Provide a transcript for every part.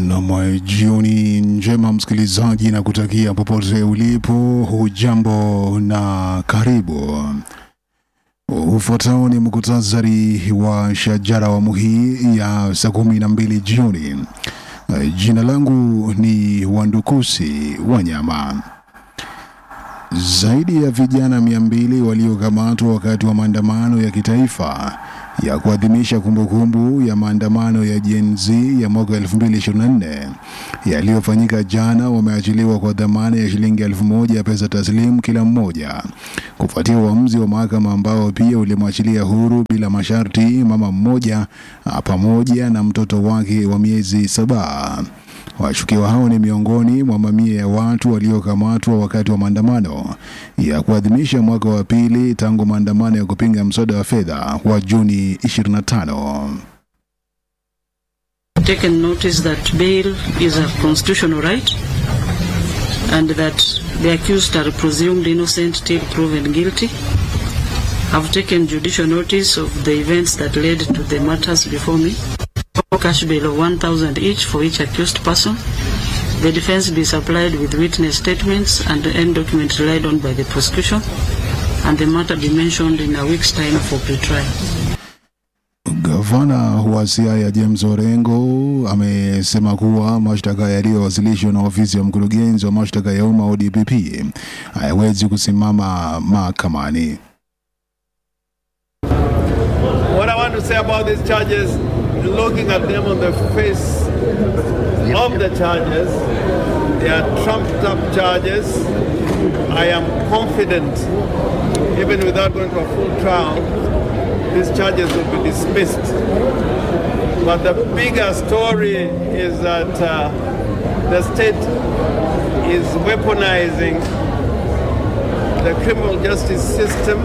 Nam, jioni njema msikilizaji, na kutakia popote ulipo, hujambo na karibu. Ufuatao ni muktasari wa shajara awamu hii ya saa kumi na mbili jioni. Jina langu ni Wandukusi Wanyama. Zaidi ya vijana mia mbili waliokamatwa wakati wa maandamano ya kitaifa ya kuadhimisha kumbukumbu ya maandamano ya Gen Z ya mwaka 2024 yaliyofanyika jana wameachiliwa kwa dhamana ya shilingi elfu moja ya pesa taslimu kila mmoja, kufuatia uamuzi wa mahakama ambao pia ulimwachilia huru bila masharti mama mmoja pamoja na mtoto wake wa miezi saba. Washukiwa hao ni miongoni mwa mamia ya watu waliokamatwa wakati wa maandamano ya kuadhimisha mwaka wa pili tangu maandamano ya kupinga mswada wa fedha wa Juni 25. taken notice that bail is a constitutional right and that the accused are presumed innocent till proven guilty. Have taken judicial notice of the events that led to the matters before me. Cash bail of 1,000 each for each accused person. The defense be supplied with witness statements and any document relied on by the prosecution, and the matter be mentioned in a week's time for pre-trial. Gavana wa Siaya James Orengo amesema kuwa mashtaka yaliyowasilishwa na ofisi ya mkurugenzi wa mashtaka ya umma ODPP hayawezi kusimama mahakamani. What I want to say about these charges, looking at them on the face of the charges, they are trumped up charges. I am confident, even without going to a full trial, these charges will be dismissed. But the bigger story is that uh, the state is weaponizing the criminal justice system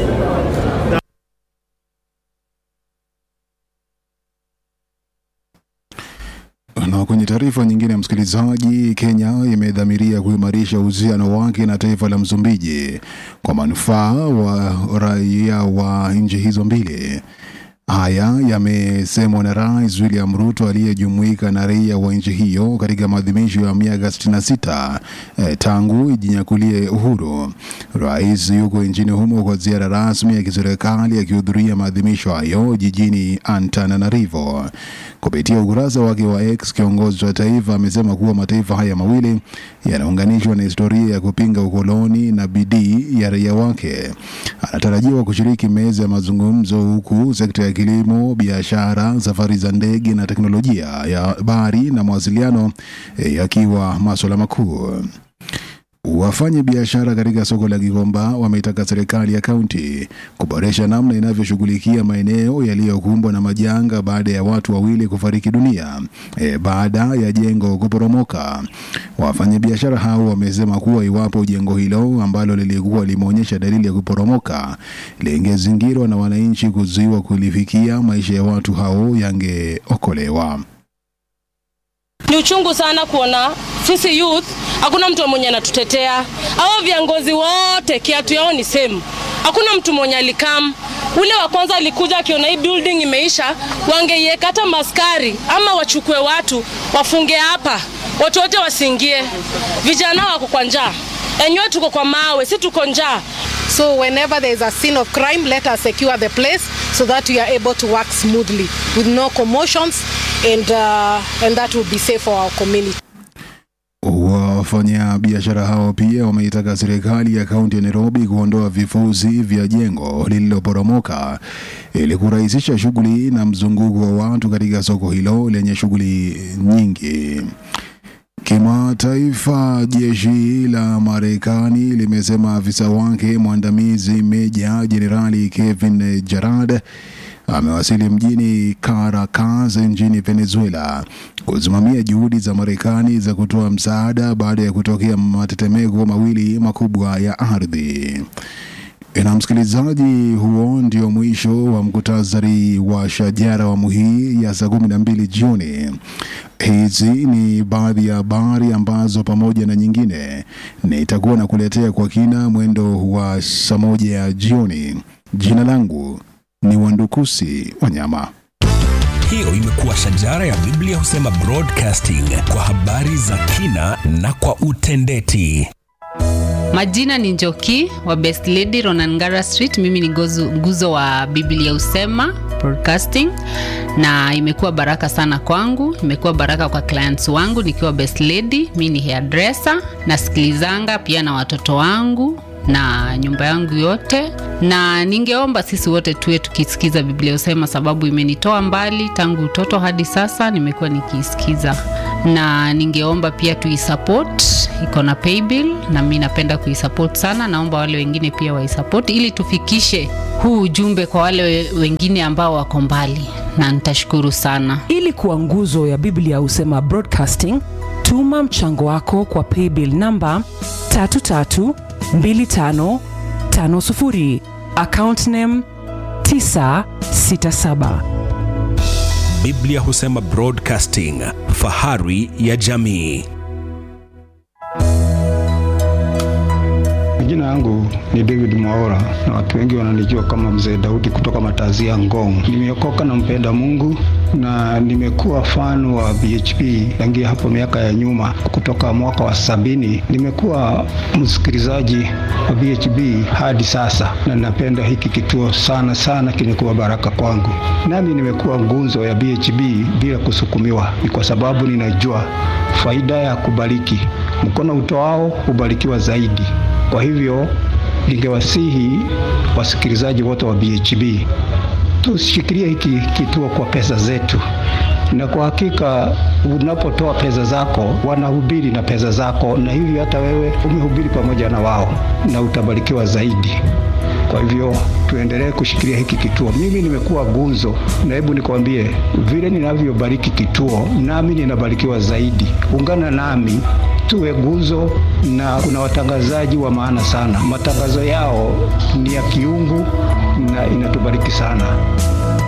Na kwenye taarifa nyingine, msikilizaji, Kenya imedhamiria kuimarisha uhusiano wake na taifa la Msumbiji kwa manufaa wa raia wa nchi hizo mbili. Haya yamesemwa na Rais William Ruto aliyejumuika na raia wa nchi hiyo katika maadhimisho ya miaka 66 eh, tangu ijinyakulie uhuru. Rais yuko nchini humo kwa ziara rasmi ya kiserikali akihudhuria maadhimisho hayo jijini Antananarivo. Kupitia ukurasa wake wa X, kiongozi wa taifa amesema kuwa mataifa haya mawili yanaunganishwa na historia ya kupinga ukoloni na bidii ya raia wake. Anatarajiwa kushiriki meza ya mazungumzo huku sekta ya kilimo, biashara, safari za ndege na teknolojia ya habari na mawasiliano eh, yakiwa masuala makuu. Wafanya biashara katika soko la Gikomba wameitaka serikali ya kaunti kuboresha namna inavyoshughulikia maeneo yaliyokumbwa na majanga baada ya watu wawili kufariki dunia e, baada ya jengo kuporomoka. Wafanyabiashara hao wamesema kuwa iwapo jengo hilo ambalo lilikuwa limeonyesha dalili ya kuporomoka lingezingirwa na wananchi kuzuiwa kulifikia, maisha ya watu hao yangeokolewa. Ni uchungu sana kuona sisi youth hakuna mtu mwenye anatutetea. Hao viongozi wote kiatu yao ni same, hakuna mtu mwenye alikam. Ule wa kwanza alikuja akiona hii building imeisha, wangeiweka hata maskari ama wachukue watu wafunge hapa, watu wote wasiingie. Vijana wako kwa njaa, enyewe tuko kwa mawe, si tuko njaa. So whenever there is a scene of crime, let us secure the place so that we are able to work smoothly with no commotions and, uh, and that will be safe for our community. Wafanya biashara hao pia wameitaka serikali ya kaunti ya Nairobi kuondoa vifusi vya jengo lililoporomoka ili kurahisisha shughuli na mzunguko wa watu katika soko hilo lenye shughuli nyingi. Kimataifa, jeshi la Marekani limesema afisa wake mwandamizi Meja Jenerali Kevin Jarad amewasili mjini Caracas nchini Venezuela kusimamia juhudi za Marekani za kutoa msaada baada ya kutokea matetemeko mawili makubwa ya ardhi. Na msikilizaji, huo ndio mwisho wa mkutasari wa shajara awamu hii ya saa kumi na mbili jioni. Hizi ni baadhi ya habari ambazo pamoja na nyingine nitakuwa na kuletea kwa kina mwendo wa saa moja ya jioni. Jina langu ni Wandukusi Wanyama. Hiyo imekuwa shajara ya Biblia husema broadcasting kwa habari za kina na kwa utendeti. Majina ni Njoki wa Best Lady Ronangara Street. Mimi ni gozu, nguzo wa Biblia Usema Broadcasting, na imekuwa baraka sana kwangu, imekuwa baraka kwa clients wangu nikiwa Best Lady. Mimi ni hairdresser, nasikilizanga pia na watoto wangu na nyumba yangu yote, na ningeomba sisi wote tuwe tukisikiza Biblia Usema, sababu imenitoa mbali tangu utoto hadi sasa, nimekuwa nikiisikiza, na ningeomba pia tuisupport, iko na paybill na mi napenda kuisupport sana. Naomba wale wengine pia waisupport ili tufikishe huu ujumbe kwa wale we- wengine ambao wako mbali, na nitashukuru sana. ili kuwa nguzo ya biblia husema broadcasting tuma mchango wako kwa paybill namba 332550 account name 967 Biblia husema broadcasting, fahari ya jamii. Jina yangu ni David Mwaora na watu wengi wananijua kama Mzee Daudi kutoka Matazia Ngong. Nimeokoka na mpenda Mungu na nimekuwa fan wa BHP tangia hapo miaka ya nyuma, kutoka mwaka wa sabini. Nimekuwa msikilizaji wa BHP hadi sasa, na napenda hiki kituo sana sana, kimekuwa baraka kwangu. Nami nimekuwa ngunzo ya BHP bila kusukumiwa, ni kwa sababu ninajua faida ya kubariki. Mkono utoao hubarikiwa zaidi. Kwa hivyo ningewasihi wasikilizaji wote wa BHB tushikilie hiki kituo kwa pesa zetu, na kwa hakika unapotoa pesa zako wanahubiri na pesa zako, na hivyo hata wewe umehubiri pamoja na wao na utabarikiwa zaidi. Kwa hivyo tuendelee kushikilia hiki kituo. Mimi nimekuwa gunzo, na hebu nikwambie, vile ninavyobariki kituo, nami ninabarikiwa zaidi. Ungana nami tuwe gunzo, na kuna watangazaji wa maana sana. Matangazo yao ni ya kiungu na inatubariki sana.